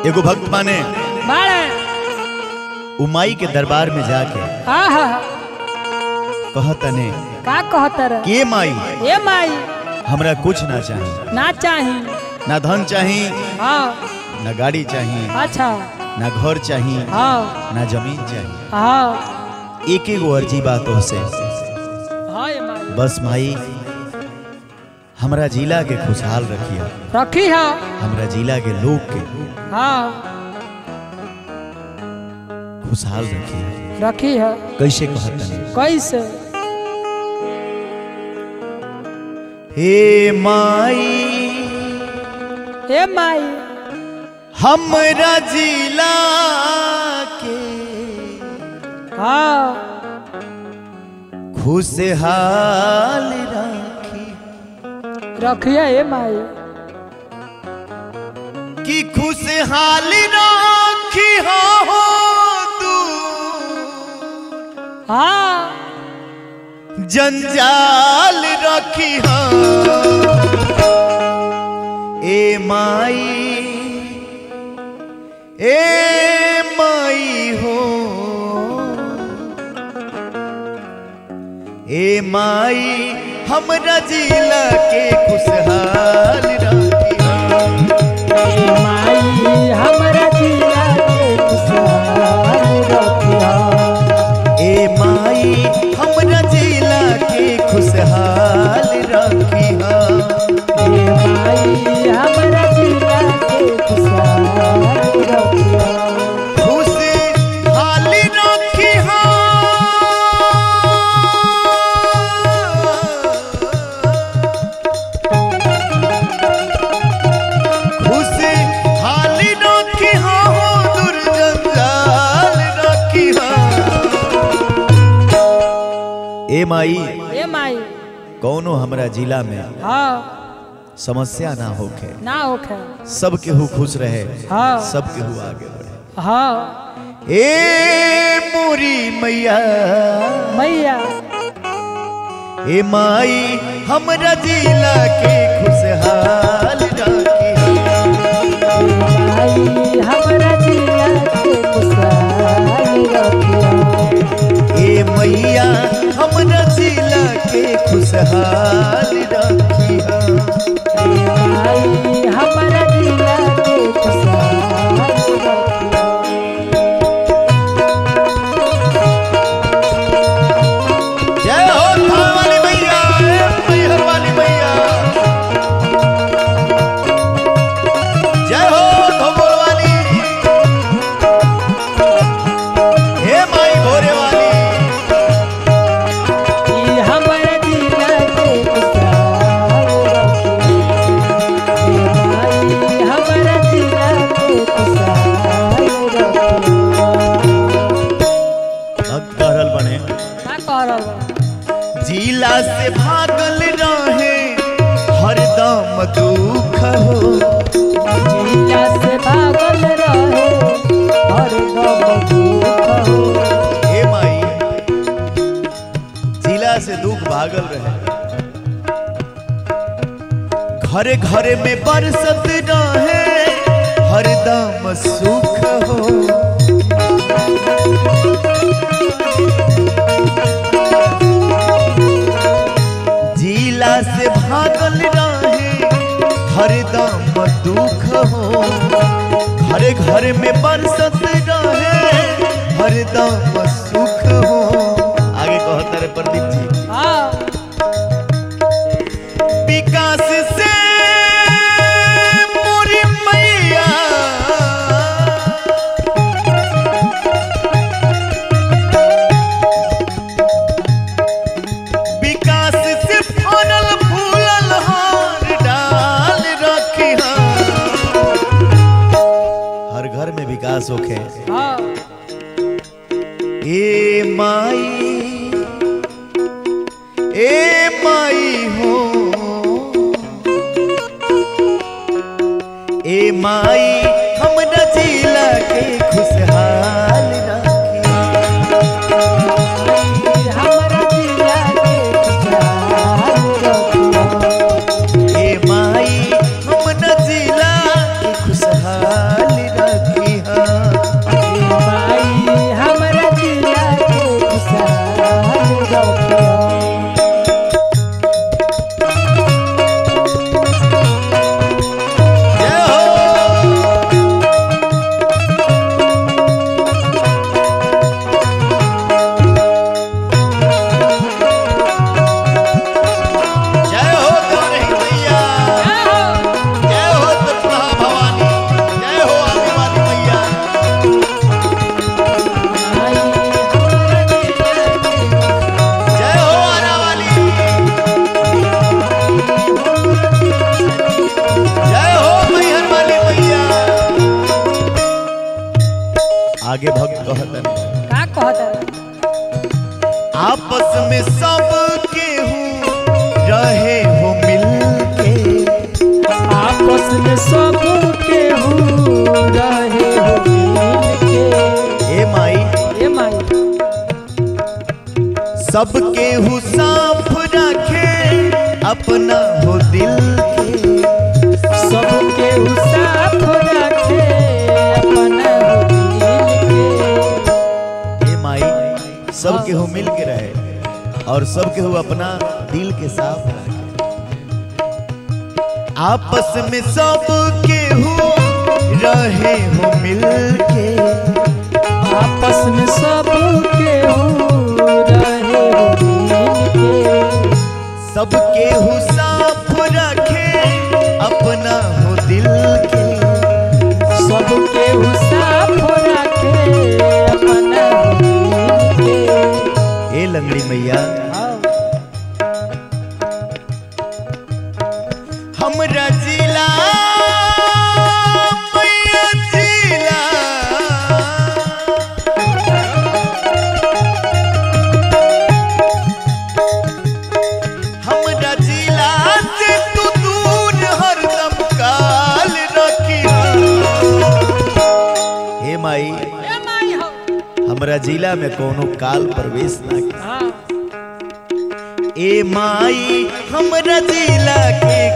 एगो भक्त माने बाड़े उमाई के दरबार में जाके आहा कहतने का कहतर के माई ए माई हमरा कुछ ना चाही ना चाही ना धन चाही हाँ ना गाड़ी चाही अच्छा ना घर चाही हाँ ना जमीन चाही हाँ एक एक अर्जी बातों से हाँ ए माई बस माई हमरा जिला के खुशहाल रखिया रखी है हमरा जिला के लोग के हाँ खुशहाल रखिया रखी है कैसे कहतने कैसे हे माई ए माई हमरा जिला के हाँ खुशहाल राखी रखिए ए माई कि खुशहाल राखी हो तू हाँ जंजाल रखी हो ए माई ए माई हो ए माई हमरा जिला के खुशहाल रखी ए माई हमरा जिला के खुशहाल रखिया ए माई हमरा जिला के खुशहाल रखी ए माई हमरा जिला के खुशहाल रखिया खुशहाल रखी खुशहाल रखी दुर्जंजाल रखी ए माई ए माई कौनो हमरा जिला में हाँ समस्या ना होखे ना होखे सब केहू खुश रहे हाँ सब केहू आगे बढ़े हाँ ए मोरी मैया मैया ए माई हमरा जिला के खुशहाल राखी माई हमरा जिला के खुशहाल रखिया ए मैया हमरा जिला के खुशहाल राखी माई हमरा जिला के खुशहाल रखिया जय हो थान वाली मैया ए मैहर वाली मैया जय हो धोबोल वाली हे माई भोरे वाली ई हमरा जिला के खुशहाल रखिया ए माई हमरा जिला के खुशहाल रखिया भक्त कहल बने का कह रहल बा? जिला से भागल रहे हरदम दुख हो जिला से भागल रहे हरदम दुख हो हे माई जिला से दुख भागल रहे घरे घरे में बरसत रहे हरदम सुख हो जिला से भागल रहे हरदम दुख हो घरे घरे में बरसत रहे हरदम सुख हो आगे कहता रे प्रदीप जी हाँ विकास से मोरी मैया विकास से फरल फूलल हार डाल रखी हर घर में विकास होखे हाँ ए माई ए माई हो ए माई हमरा जिला के खुशहाल राखी हमरा जिला के खुशहाल रखिया ए माई हमरा जिला के खुशहाल राखी आगे भक्त कहतन का कहता आपस में सब केहू रहे हो मिल के आपस में सब केहू रहे हो मिल के ए माई ए माई सब केहू साफ रखे अपना हो दिल के सब केहू साथ रखे अपना हो दिल के ए माई सब केहू मिल के रहे और सब केहू अपना दिल के साफ रखे आपस में सब केहू रहे हो मिल के आपस में सब केहू रहे हो मिल के सब केहू साफ रखे अपना हो दिल के सब केहू साथ रखे अपना हो दिल के ए लंगड़ी मैया हमरा जिला मैया जिला हमरा जिला से तू दूर हरदम काल रखिया हे माई ए माई हो हमरा जिला में कोनो काल प्रवेश ना हाँ ए माई हमरा जिला के